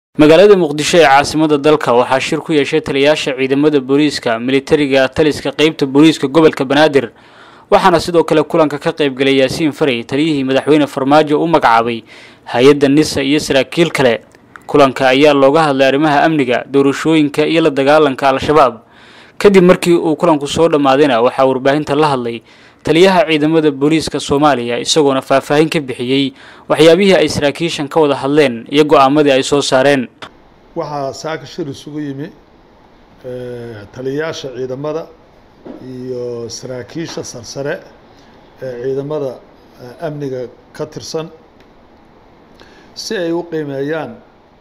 magaalada muqdisho ee caasimada dalka waxaa shir ku yeeshay taliyayaasha ciidamada booliiska militariga taliska qeybta booliiska gobolka banaadir waxaana sidoo kale kulanka ka qaybgalay yaasiin faray taliyihii madaxweyne farmaajo u magacaabay hay-adda nisa iyo saraakiil kale kulanka ayaa looga hadlay arrimaha amniga doorashooyinka iyo la dagaalanka al-shabaab kadib markii uu kulanku soo dhammaadayna waxaa warbaahinta la hadlay taliyaha ciidamada booliiska soomaaliya isagoona faahfaahin ka bixiyey waxyaabihii ay saraakiishan ka wada hadleen iyo go-aamadii ay soo saareen waxaa saaka shir isugu yimi taliyayaasha ciidamada iyo saraakiisha sarsare ee ciidamada amniga ka tirsan si ay u qiimeeyaan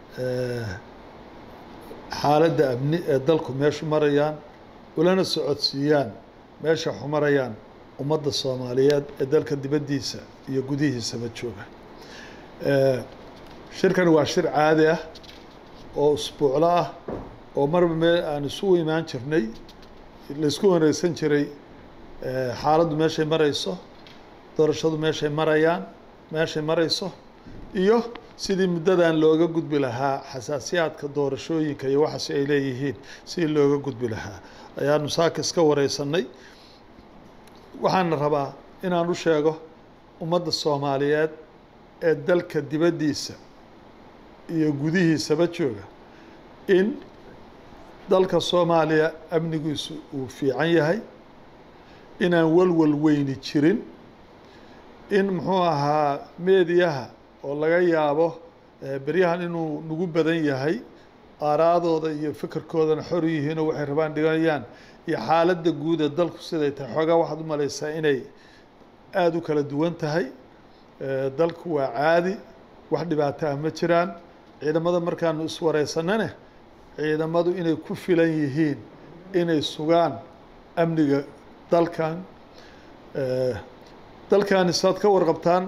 xaaladda amni ee dalku meeshu marayaan ulana socodsiiyaan meesha waxu marayaan ummadda soomaaliyeed ee dalka dibaddiisa iyo gudihiisaba jooga shirkani waa shir caadi ah oo usbuuclo ah oo marba meel aan isugu imaan jirnay laisku waneysan jiray xaaladdu meeshay marayso doorashadu meeshay marayaan meeshay marayso iyo sidii muddadan looga gudbi lahaa xasaasiyaadka doorashooyinka iyo waxaasi ay leeyihiin sidii looga gudbi lahaa ayaanu saaka iska wareysanay waxaana rabaa inaan u sheego ummadda soomaaliyeed ee dalka dibaddiisa iyo gudihiisaba jooga in dalka soomaaliya amnigiisu uu fiican yahay inaan walwal weyni jirin in muxuu ahaa meediyaha oo laga yaabo beryahan inuu nagu badan yahay aaraadooda iyo fikirkoodana xor yihiinoo waxay rabaan dhiganayaan iyo xaaladda guud ee dalku siday tahay xoogaa waxaad u malaysaa inay aada u kala duwan tahay dalku waa caadi wax dhibaato ah ma jiraan ciidamada markaanu iswareysanane ciidamadu inay ku filan yihiin inay sugaan amniga dalkan dalkani saad ka warqabtaan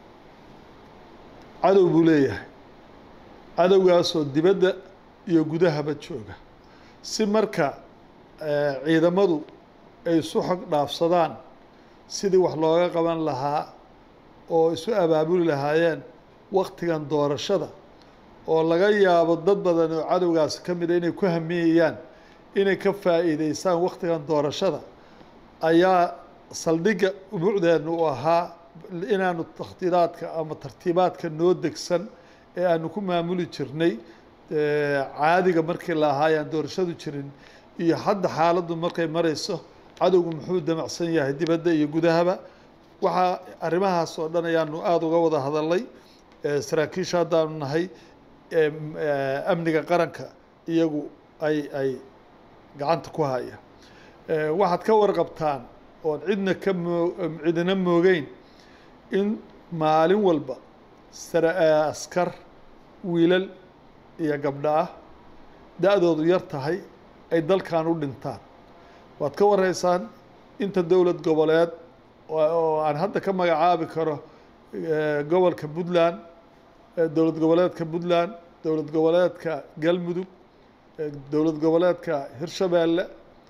cadow buu leeyahay cadowgaasoo dibadda iyo gudahaba jooga si marka ciidamadu ay isu xog dhaafsadaan sidii wax looga qaban lahaa oo isu abaabuli lahaayeen waktigan doorashada oo laga yaabo dad badan oo cadowgaasi ka mida inay ku hamiyayaan inay ka faa'iideystaan waktigan doorashada ayaa saldhigga umucdeenu u ahaa inaanu takhdiiraadka ama tartiibaadka noo degsan ee aanu ku maamuli jirnay caadiga markii la ahaa ayaan doorashadu jirin iyo hadda xaaladdu markay marayso cadowgu muxuu damacsan yahay dibadda iyo gudahaba waxaa arrimahaas oo dhan ayaanu aada uga wada hadalnay saraakiisha haddaanu nahay amniga qaranka iyagu ay ay gacanta ku haya waxaad ka warqabtaan oon cidna ka moo cidina moogeyn in maalin walba askar wiilal iyo gabdho ah da-doodu yar tahay ay dalkan u dhintaan waad ka wareysaan inta dowlad goboleed oo aan hadda ka magacaabi karo gobolka puntland dowlad goboleedka puntland dowlad goboleedka galmudug dowlad goboleedka hirshabeelle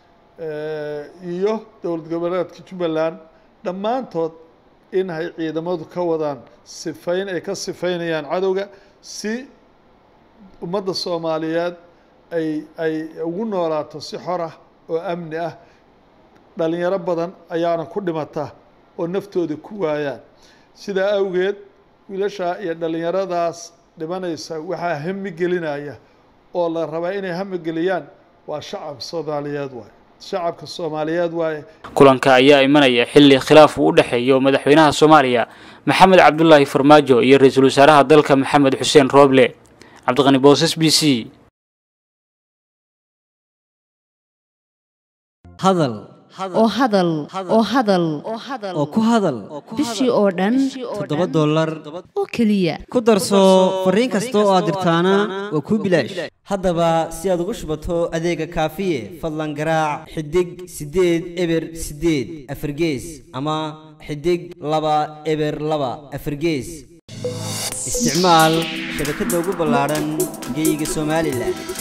iyo dowlad goboleedka jubbaland dhammaantood in ay ciidamadu ka wadaan sifayn ay ka sifaynayaan cadowga si ummadda soomaaliyeed ay ay ugu noolaato si xor ah oo amni ah dhalinyaro badan ayaana ku dhimata oo naftooda ku waayaan sidaa awgeed wiilashaa iyo dhalinyaradaas dhimanaysa waxaa hami gelinaya oo la rabaa inay hami geliyaan waa shacab soomaaliyeed waaye shacabka soomaaliyeed waaye kulanka ayaa imanaya xilli khilaaf uu u dhexeeyo madaxweynaha soomaaliya maxamed cabdulaahi farmaajo iyo ra-iisul wasaaraha dalka maxamed xuseen rooble cabdiqani boosas b c hadal oo hadal oo hadal oo ku hadal bishii oo dhan toddoba dollar oo keliya ku darso fariin kasta oo aad dirtaana waa kuu bilaash haddaba si aad ugu shubato adeega kaafiye fadlan garaac xidig siddeed eber siddeed afargees ama xidig laba eber laba afargees isticmaal shabakadda ugu ballaadhan geyga somalilan